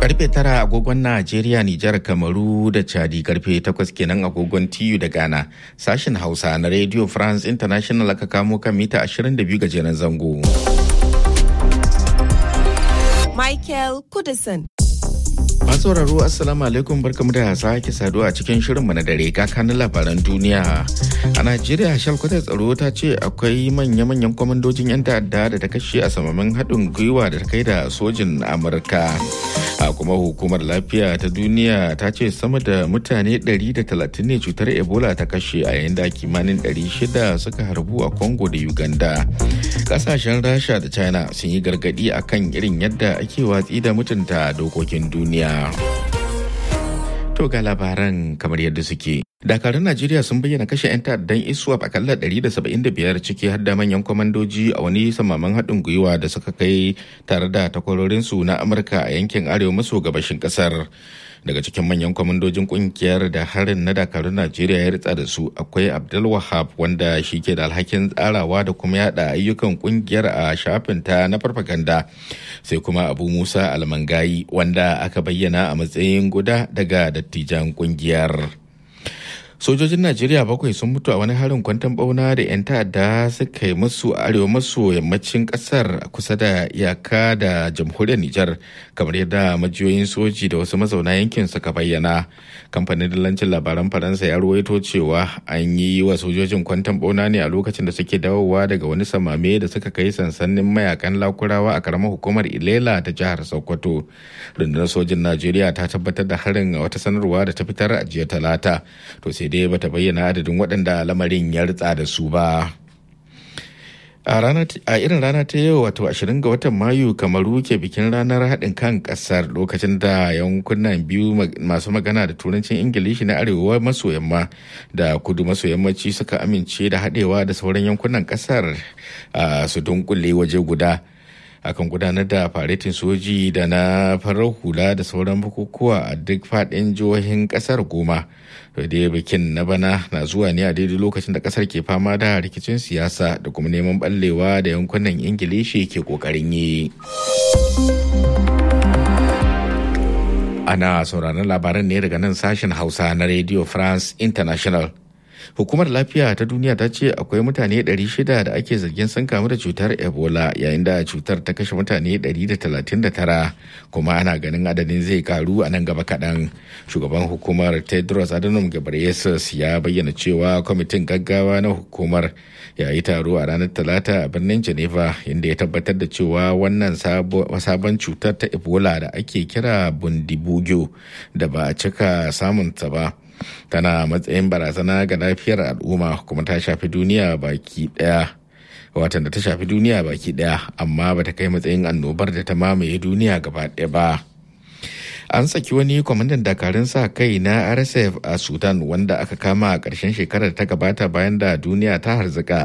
karfe tara agogon Najeriya, Nijar, Kamaru da Chadi karfe takwas kenan agogon TU da Ghana. Sashen Hausa na Radio France International aka kamo kan mita 22 gajeren zango. Michael Kudison. Masu sauraro Assalamu alaikum barkamu da sake saduwa a cikin shirinmu na dare kakanin labaran duniya. A Najeriya shalkwatar tsaro ta ce akwai manya-manyan kwamandojin 'yan ta'adda da ta kashe a samamin haɗin gwiwa da ta kai da sojin Amurka. A kuma hukumar lafiya ta duniya ta ce sama da mutane 130 ne cutar Ebola ta kashe a yayin da kimanin 600 suka harbu a Congo da Uganda. Kasashen Rasha da China sun yi gargadi akan irin yadda ake watsi da mutunta dokokin duniya. To ga labaran kamar yadda suke. Dakarun Najeriya sun bayyana kashe 'yan ta'addan ISWAP akalla 175 ciki har da manyan kwamandoji a wani samaman haɗin gwiwa da suka kai tare da takwarorinsu na Amurka a yankin arewa maso gabashin ƙasar. Daga cikin manyan kwamandojin kungiyar da harin na dakarun Najeriya ya ritsa da su akwai Abdul Wahab wanda shi ke da alhakin tsarawa da kuma yada ayyukan kungiyar a shafinta na farfaganda. Sai kuma Abu Musa Almangayi wanda aka bayyana a matsayin guda daga dattijan kungiyar. sojojin najeriya bakwai sun mutu a wani harin kwantan bauna da 'yan ta'adda suka yi musu arewa maso yammacin kasar kusa da iyaka da jamhuriyar nijar kamar yadda majiyoyin soji da wasu mazauna yankin suka bayyana kamfanin dillancin labaran faransa ya ruwaito cewa an yi wa sojojin kwantan bauna ne a lokacin da suke dawowa daga wani samame da suka kai sansanin mayakan lakurawa a karamar hukumar ilela ta jihar sokoto rundunar sojin najeriya ta tabbatar da harin a wata sanarwa da ta fitar a jiya talata to sai dai bata bayyana adadin waɗanda lamarin ya ritsa da su ba a irin rana ta yau wato 20 ga watan mayu kamaru ke bikin ranar haɗin kan ƙasar lokacin da yankunan biyu masu magana da turancin ingilishi na arewa maso yamma da kudu maso yammaci suka amince da haɗewa da sauran yankunan ƙasar su dunkule waje guda akan gudanar da faretin soji da na farar hula da sauran bukukuwa a duk faɗin jihohin ƙasar goma da bikin na bana na zuwa ne a daidai lokacin da ƙasar ke fama da rikicin siyasa da kuma neman ɓallewa da yankunan ingilishi ke ƙoƙarin yi ana sauraron labaran ne daga nan sashen hausa na radio france international hukumar lafiya ta duniya ta ce akwai mutane 600 da ake zargin sun kamu da cutar ebola yayin da cutar ta kashe mutane 139 kuma ana ganin adadin zai karu a nan gaba kaɗan shugaban hukumar tedros adhanom ghebreyesus ya bayyana cewa kwamitin gaggawa na hukumar ya yi taro a ranar talata a birnin geneva inda ya tabbatar da cewa wannan sabon cutar ta ebola da ake kira bundibugyo da ba a cika samunta ba tana matsayin barazana ga lafiyar al'umma kuma ta shafi duniya baki daya watan da ta shafi duniya baki daya amma bata kai matsayin annobar da ta mamaye duniya gaba daya ba an saki wani kwamandan dakarun sa kai na rsf a sudan wanda aka kama a ƙarshen shekarar ta gabata bayan da duniya ta harzika